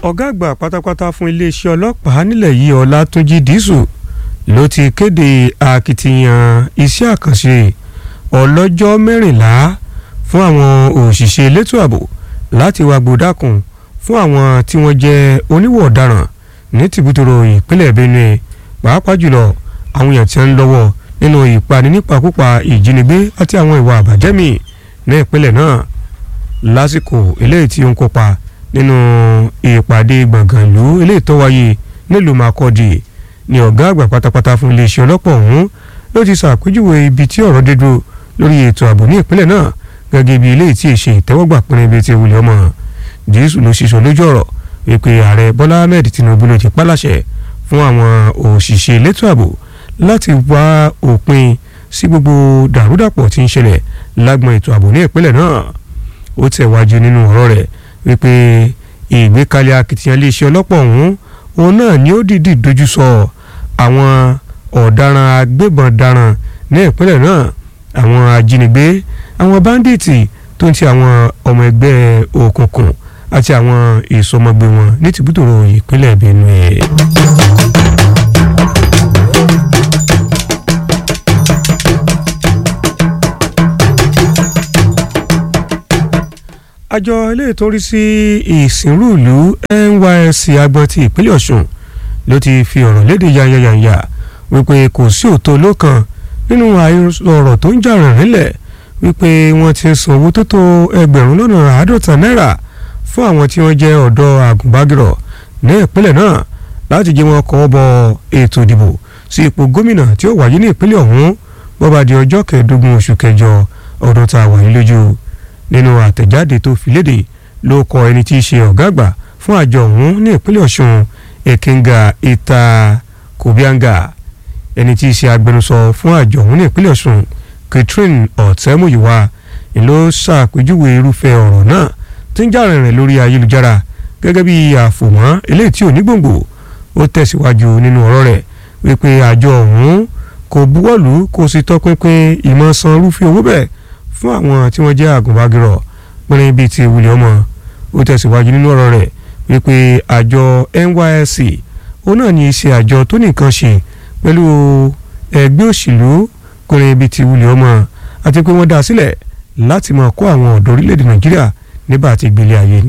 ọ̀gá àgbà pátápátá fún iléeṣẹ́ ọlọ́pàá nílẹ̀ yìí ọlátúnjì dísù ló ti kéde akitiyan iṣẹ́ àkànṣe ọlọ́jọ́ mẹ́rìnlá fún àwọn òṣìṣẹ́ elétò ààbò láti wá gbódàkùn fún àwọn tí wọ́n jẹ́ oníwọ̀ ọ̀daràn ní tìbútòrò ìpínlẹ̀ benue pàápàá jùlọ àwọn èèyàn tí wọ́n ń lọ́wọ́ nínú ìpani nípakúpa ìjínigbé àti àwọn ìwà àbàjẹ́ míì ní ìpínlẹ̀ náà lásìkò eléyìí tí ó ń kópa nínú ìpàdé gbọ̀ngàn ìlú eléyìí tó wáyé nílùú Makurdi ní ọ̀gá àgbà pátápátá fún iléeṣẹ́ ọlọ́pàá ọ̀hún ló ti ṣàpèjúwe ibi tí ọ̀rọ̀ dé dúró lórí ètò ààbò ní ìpínlẹ̀ náà gẹ́gẹ́ bí eléyìí tí èṣe ìtẹ́wọ́gbà pinrin bíi ti wulẹ̀ ọmọ jésù ló ṣiṣọ́ lójú ọ̀rọ̀ wípé ààrẹ bọ́lá ahmed tinubu ló ti pálàṣẹ fún àwọn òṣìṣẹ́ elétò ààbò láti wá òpin sí gbogbo dàrúdàpọ̀ tí ń ṣẹlẹ̀ lágbọn ètò ààbò ní ìpínlẹ̀ náà ó tẹ̀wájú nínú ọ̀rọ̀ rẹ̀ wípé ìgbékalẹ̀ akitiyan iléeṣẹ́ ọlọ́pàá ọ̀hún òun náà ni ó dìídì dojú sọ àwọn ọ̀daràn agbébọn daran ní ìpínlẹ̀ náà àwọn ajínigbé àwọn báńdíìtì tó ń ti àwọn ọmọ ẹgbẹ́ òkùnkùn àti àwọn ìsọmọgbé wọn ní tìbútòrò ìpínlẹ̀ benue. àjọ ilé ìtọ́rí sí ìsìnrú ìlú NYSC agbọn ti ìpínlẹ̀ Ọ̀ṣun ló ti fi ọ̀rọ̀ léde yanyanyanya wípé kò sí òótọ́ lọ́kàn nínú ọ̀rọ̀ tó ń jà rìn nílẹ̀ wípé wọ́n ti san owó tó tó ẹgbẹ̀rún lọ́nà àádọ́ta náírà fún àwọn tí wọ́n jẹ́ ọ̀dọ́ àgùnbágirọ̀ ní ìpínlẹ̀ náà láti jẹ́ wọn kọ́ bọ ètò ìdìbò sí ipò gómìnà tí ó wáyé ní ìpínlẹ̀ ọ̀hún bó bá di ọjọ́ kẹẹ̀ẹ́dógún oṣù kẹjọ ọdún tá a wà yìí lójú nínú àtẹ̀jáde tó fi léde ló kọ ẹni tí í ṣe ọ̀gá àgbà fún àjọ ọ̀hún ní ìpínlẹ̀ ọ̀ṣun èkínga ìta kòbíàngà ẹni tí í ṣe agbẹnusọ fún àjọ ọ̀hún ní ìpínlẹ̀ ọ̀ṣun catherine ọ̀tẹ́múyìwá ló ṣàpèjúwe irúfẹ́ ọ̀rọ̀ náà tí ń jà rìnrìn lórí ayélujára gẹ́gẹ́ bí àfòmọ́ eléyìí tí ò ní gbòǹgbò ó tẹ̀síwájú nínú ọ̀rọ̀ rẹ̀ wípé àjọ ọ̀hún kò buwọ́lù kò sì tọpinpin ìmọ̀ san irúfẹ́ owó bẹ́ẹ̀ fún àwọn tí wọ́n jẹ́ àgùnbágirọ̀ pínrín bíi ti wulẹ̀ ọmọ ó tẹ̀síwájú nínú ọ̀rọ̀ rẹ̀ wípé àjọ NYSC ó náà ní í ṣe àjọ tó nìkan ṣe pẹ̀lú ẹgbẹ́ òṣèlú pínrín bíi ti wulẹ̀ ọmọ àti pé wọ́n dá a sílẹ̀ láti máa kó àwọn ọ̀dọ́ orílẹ̀-èdè Nàìjíríà nígbà tí ìgbélé ayé